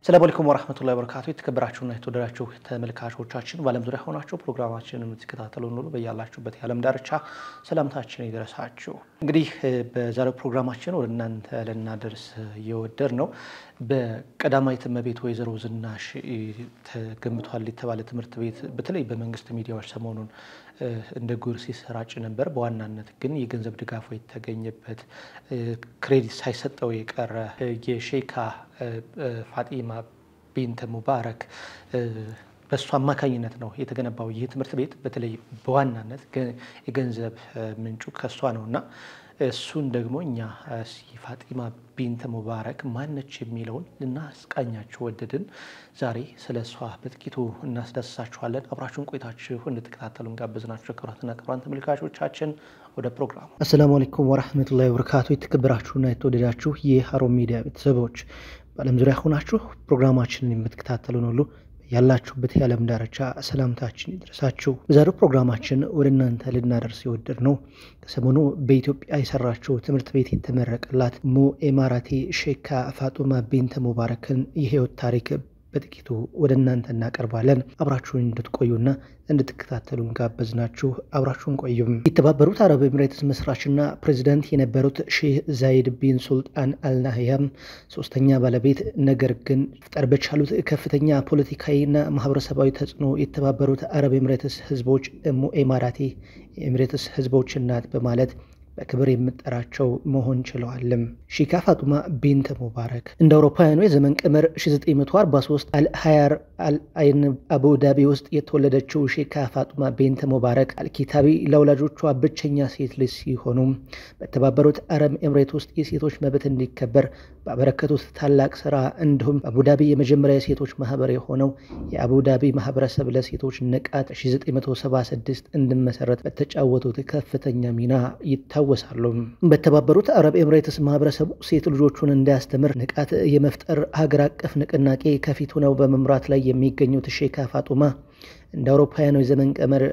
ሰላም አለይኩም ወራህመቱላሂ ወበረካቱ። የተከበራችሁና የተወደዳችሁ ተመልካቾቻችን በዓለም ዙሪያ ሆናችሁ ፕሮግራማችንን የምትከታተሉ ሁሉ በያላችሁበት የዓለም ዳርቻ ሰላምታችን ይድረሳችሁ። እንግዲህ በዛሬው ፕሮግራማችን ወደ እናንተ ልናደርስ እየወደድ ነው በቀዳማዊት እመቤት ወይዘሮ ዝናሽ ተገንብቷል የተባለ ትምህርት ቤት በተለይ በመንግስት ሚዲያዎች ሰሞኑን እንደ ጉር ሲሰራጭ ነበር። በዋናነት ግን የገንዘብ ድጋፉ የተገኘበት ክሬዲት ሳይሰጠው የቀረ የሼካ ፋጢማ ቢንት ሙባረክ በእሱ አማካኝነት ነው የተገነባው ይህ ትምህርት ቤት። በተለይ በዋናነት የገንዘብ ምንጩ ከእሷ ነው እና እሱን ደግሞ እኛ ፋጢማ ቢንት ሙባረክ ማነች የሚለውን ልናስቃኛችሁ ወደድን። ዛሬ ስለ እሷ በጥቂቱ እናስዳስሳችኋለን። አብራችሁን ቆይታችሁ እንድትከታተሉ እንጋብዝናችሁ። ክቡራትና ክቡራን ተመልካቾቻችን ወደ ፕሮግራሙ። አሰላሙ አለይኩም ወራህመቱላሂ ወበረካቱ። የተከበራችሁና የተወደዳችሁ የሀሩን ሚዲያ ቤተሰቦች በዓለም ዙሪያ ሆናችሁ ፕሮግራማችንን የምትከታተሉን ሁሉ ያላችሁበት የዓለም ዳርቻ ሰላምታችን ይድረሳችሁ። በዛሬው ፕሮግራማችን ወደ እናንተ ልናደርስ የወደድ ነው ከሰሞኑ በኢትዮጵያ የሰራችው ትምህርት ቤት የተመረቀላት ሙ ኤማራቴ ሼካ ፋጡማ ቢንት ሙባረክን የህይወት ታሪክ በጥቂቱ ወደ እናንተ እናቀርባለን። አብራችሁን እንድትቆዩና እንድትከታተሉን ጋበዝናችሁ። አብራችሁን ቆዩም። የተባበሩት አረብ ኤምሬትስ መስራችና ፕሬዚዳንት የነበሩት ሼህ ዛይድ ቢን ሱልጣን አልናህያም ሶስተኛ ባለቤት፣ ነገር ግን ፍጠር በቻሉት ከፍተኛ ፖለቲካዊና ማህበረሰባዊ ተጽዕኖ የተባበሩት አረብ ኤምሬትስ ህዝቦች ሙ ኤማራቴ የኤምሬትስ ህዝቦች እናት በማለት በክብር የምጠራቸው መሆን ችለዋልም። ሺካ ፋጡማ ቢንት ሙባረክ እንደ አውሮፓውያኑ የዘመን ቀመር 1943 አልሀያር አልአይን አቡዳቢ ውስጥ የተወለደችው ሺካ ፋጡማ ቢንት ሙባረክ አልኪታቢ ለወላጆቿ ብቸኛ ሴት ልጅ ሲሆኑ በተባበሩት አረብ ኤምሬት ውስጥ የሴቶች መብት እንዲከበር ባበረከቱት ታላቅ ስራ እንዲሁም በአቡዳቢ የመጀመሪያ የሴቶች ማህበር የሆነው የአቡዳቢ ማህበረሰብ ለሴቶች ንቃት 1976 እንዲመሰረት በተጫወቱት ከፍተኛ ሚና ይታወሳሉ። በተባበሩት አረብ ኤምሬትስ ማህበረሰቡ ሴት ልጆቹን እንዲያስተምር ንቃት የመፍጠር ሀገር አቀፍ ንቅናቄ ከፊት ሆነው በመምራት ላይ የሚገኙት ሼካ ፋጡማ እንደ አውሮፓውያኑ የዘመን ቀመር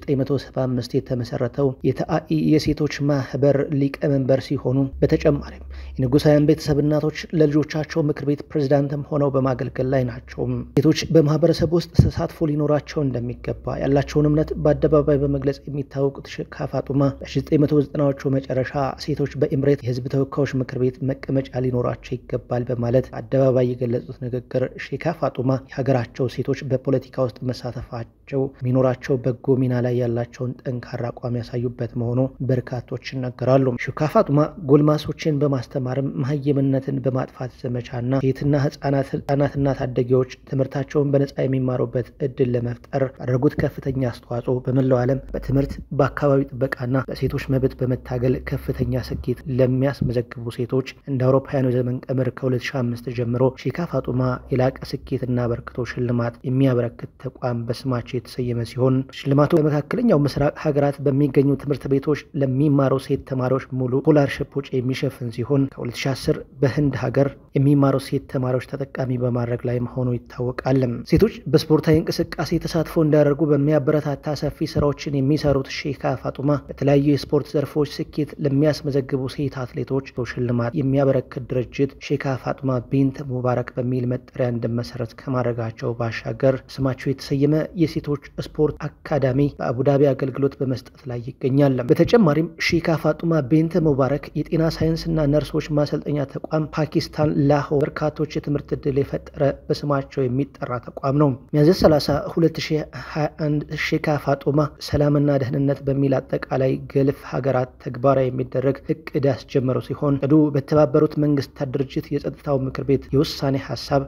በ1975 የተመሰረተው የተአኢ የሴቶች ማህበር ሊቀመንበር ሲሆኑ በተጨማሪም የንጉሳውያን ቤተሰብ እናቶች ለልጆቻቸው ምክር ቤት ፕሬዝዳንትም ሆነው በማገልገል ላይ ናቸው። ሴቶች በማህበረሰብ ውስጥ ተሳትፎ ሊኖራቸው እንደሚገባ ያላቸውን እምነት በአደባባይ በመግለጽ የሚታወቁት ሼካ ፋጡማ በ1990ዎቹ መጨረሻ ሴቶች በኤምሬት የህዝብ ተወካዮች ምክር ቤት መቀመጫ ሊኖራቸው ይገባል በማለት አደባባይ የገለጹት ንግግር ሼካ ፋጡማ የሀገራቸው ሴቶች በፖለቲካ ውስጥ መሳተፋቸው የሚኖራቸው በጎ ሚና ላይ ያላቸውን ጠንካራ አቋም ያሳዩበት መሆኑ በርካቶች ይናገራሉ። ሼካ ፋጡማ ጎልማሶችን በማስተማርም መሀይምነትን በማጥፋት ዘመቻና ሴትና ህጻናትና ታዳጊዎች ትምህርታቸውን በነጻ የሚማሩበት እድል ለመፍጠር ባደረጉት ከፍተኛ አስተዋጽኦ በመላው ዓለም በትምህርት በአካባቢ ጥበቃና በሴቶች መብት በመታገል ከፍተኛ ስኬት ለሚያስመዘግቡ ሴቶች እንደ አውሮፓውያኑ ዘመን ቀመር ከ2005 ጀምሮ ሼካ ፋጡማ የላቀ ስኬትና አበርክቶ ሽልማት የሚያበረክት ተቋም በስማቸው የተሰየመ ሲሆን ሽልማቱ በመካከለኛው ምስራቅ ሀገራት በሚገኙ ትምህርት ቤቶች ለሚማሩ ሴት ተማሪዎች ሙሉ ስኮላርሽፕ ወጪ የሚሸፍን ሲሆን ከ2010 በህንድ ሀገር የሚማሩ ሴት ተማሪዎች ተጠቃሚ በማድረግ ላይ መሆኑ ይታወቃል። ሴቶች በስፖርታዊ እንቅስቃሴ ተሳትፎ እንዲያደርጉ በሚያበረታታ ሰፊ ስራዎችን የሚሰሩት ሼካ ፋጡማ በተለያዩ የስፖርት ዘርፎች ስኬት ለሚያስመዘግቡ ሴት አትሌቶች ሽልማት የሚያበረክት ድርጅት ሼካ ፋጡማ ቢንት ሙባረክ በሚል መጠሪያ እንዲመሰረት ከማድረጋቸው ባሻገር ስማቸው የተሰየመ የሴቶች ስፖርት አካዳሚ በአቡዳቢ አገልግሎት በመስጠት ላይ ይገኛል። በተጨማሪም ሼካ ፋጡማ ቢንት ሙባረክ የጤና ሳይንስና ነርሶች ማሰልጠኛ ተቋም ፓኪስታን ላሆር በርካቶች የትምህርት ዕድል የፈጠረ በስማቸው የሚጠራ ተቋም ነው። ሚያዝያ 30 2021 ሼካ ፋጡማ ሰላምና ደህንነት በሚል አጠቃላይ ገልፍ ሀገራት ተግባራዊ የሚደረግ እቅድ ያስጀመሩ ሲሆን እቅዱ በተባበሩት መንግስታት ድርጅት የጸጥታው ምክር ቤት የውሳኔ ሀሳብ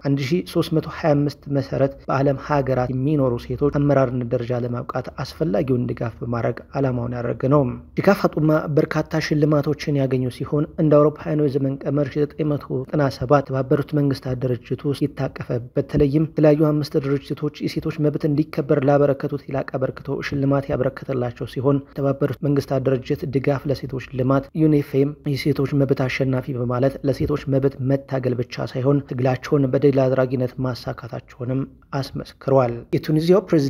1325 መሰረት በዓለም ሀገራት የሚኖሩ ሴቶች አመራርነት ደረጃ ለማብቃት አስፈላጊውን ድጋፍ በማድረግ ዓላማውን ያደረገ ነው። ሼካ ፋጡማ በርካታ ሽልማቶችን ያገኙ ሲሆን እንደ አውሮፓውያኑ የዘመን ቀመር 1997 የተባበሩት መንግስታት ድርጅት ውስጥ ይታቀፈ በተለይም የተለያዩ አምስት ድርጅቶች የሴቶች መብት እንዲከበር ላበረከቱት የላቀ አበርክቶ ሽልማት ያበረከተላቸው ሲሆን የተባበሩት መንግስታት ድርጅት ድጋፍ ለሴቶች ልማት ዩኒፌም የሴቶች መብት አሸናፊ በማለት ለሴቶች መብት መታገል ብቻ ሳይሆን ትግላቸውን በድል አድራጊነት ማሳካታቸውንም አስመስክሯል። የቱኒዚያው ፕሬዚዳንት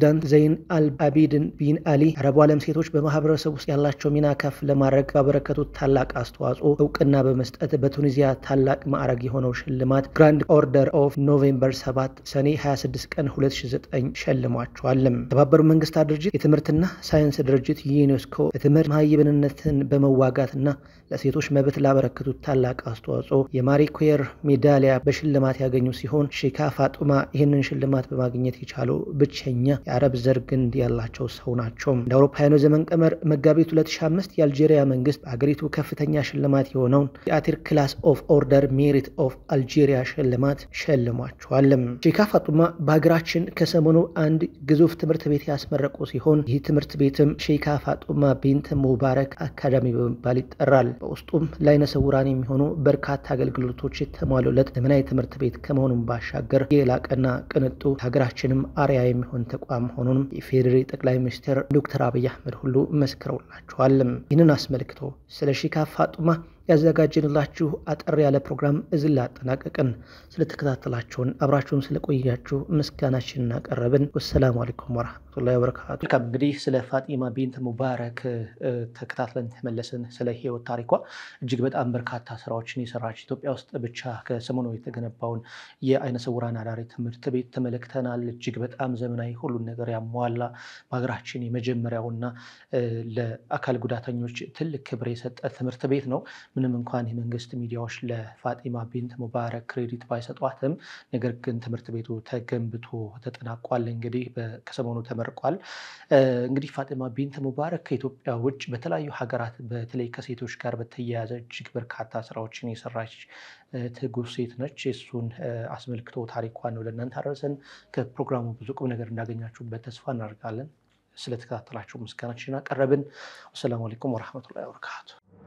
ፕሬዚዳንት ዘይን አልአቢድን ቢን አሊ አረቡ ዓለም ሴቶች በማህበረሰብ ውስጥ ያላቸው ሚና ከፍ ለማድረግ ባበረከቱት ታላቅ አስተዋጽኦ እውቅና በመስጠት በቱኒዚያ ታላቅ ማዕረግ የሆነው ሽልማት ግራንድ ኦርደር ኦፍ ኖቬምበር 7 ሰኔ 26 ቀን 2009 ሸልሟቸዋል። የተባበሩት መንግስታት ድርጅት የትምህርትና ሳይንስ ድርጅት ዩኔስኮ በትምህርት መሃይብንነትን በመዋጋትና ለሴቶች መብት ላበረከቱት ታላቅ አስተዋጽኦ የማሪ ኩዌር ሜዳሊያ በሽልማት ያገኙ ሲሆን ሼካ ፋጡማ ይህንን ሽልማት በማግኘት የቻሉ ብቸኛ የአረብ ዘር ግንድ ያላቸው ሰው ናቸው። እንደ አውሮፓውያኑ ዘመን ቀመር መጋቢት 2005 የአልጄሪያ መንግስት በአገሪቱ ከፍተኛ ሽልማት የሆነውን የአቲር ክላስ ኦፍ ኦርደር ሜሪት ኦፍ አልጄሪያ ሽልማት ሸልሟቸዋል። ሼካ ፋጡማ በሀገራችን ከሰሞኑ አንድ ግዙፍ ትምህርት ቤት ያስመረቁ ሲሆን ይህ ትምህርት ቤትም ሼካ ፋጡማ ቢንት ሙባረክ አካዳሚ በመባል ይጠራል። በውስጡም ለዓይነ ስውራን የሚሆኑ በርካታ አገልግሎቶች የተሟሉለት ዘመናዊ ትምህርት ቤት ከመሆኑም ባሻገር የላቀና ቅንጡ ሀገራችንም አርያ የሚሆን ተቋም መሆኑንም የፌዴሪ ጠቅላይ ሚኒስትር ዶክተር አብይ አህመድ ሁሉ መስክረውላቸዋል። ይህንን አስመልክቶ ስለ ሼካ ፋጡማ ያዘጋጀንላችሁ አጠር ያለ ፕሮግራም እዚህ ላይ አጠናቀቅን። ስለተከታተላችሁን አብራችሁን ስለቆያችሁ ምስጋናችን እናቀረብን። ወሰላሙ አለይኩም ወረህመቱላሂ ወበረካቱ። መልካም እንግዲህ ስለ ፋጢማ ቢንት ሙባረክ ተከታትለን ተመለስን። ስለ ህይወት ታሪኳ እጅግ በጣም በርካታ ስራዎችን የሰራች ኢትዮጵያ ውስጥ ብቻ ከሰሞኑ የተገነባውን የአይነ ስውራን አዳሪ ትምህርት ቤት ተመልክተናል። እጅግ በጣም ዘመናዊ ሁሉን ነገር ያሟላ በሀገራችን የመጀመሪያውና ለአካል ጉዳተኞች ትልቅ ክብር የሰጠ ትምህርት ቤት ነው። ምንም እንኳን የመንግስት ሚዲያዎች ለፋጢማ ቢንት ሙባረክ ክሬዲት ባይሰጧትም ነገር ግን ትምህርት ቤቱ ተገንብቶ ተጠናቋል። እንግዲህ ከሰሞኑ ተመርቋል። እንግዲህ ፋጢማ ቢንት ሙባረክ ከኢትዮጵያ ውጭ በተለያዩ ሀገራት በተለይ ከሴቶች ጋር በተያያዘ እጅግ በርካታ ስራዎችን የሰራች ትጉህ ሴት ነች። እሱን አስመልክቶ ታሪኳን ነው ለእናንተ አደረሰን። ከፕሮግራሙ ብዙ ቁም ነገር እንዳገኛችሁበት ተስፋ እናደርጋለን። ስለተከታተላችሁ ምስጋናችን አቀረብን። ወሰላሙ አለይኩም ወረሕመቱላሂ ወበረካቱ።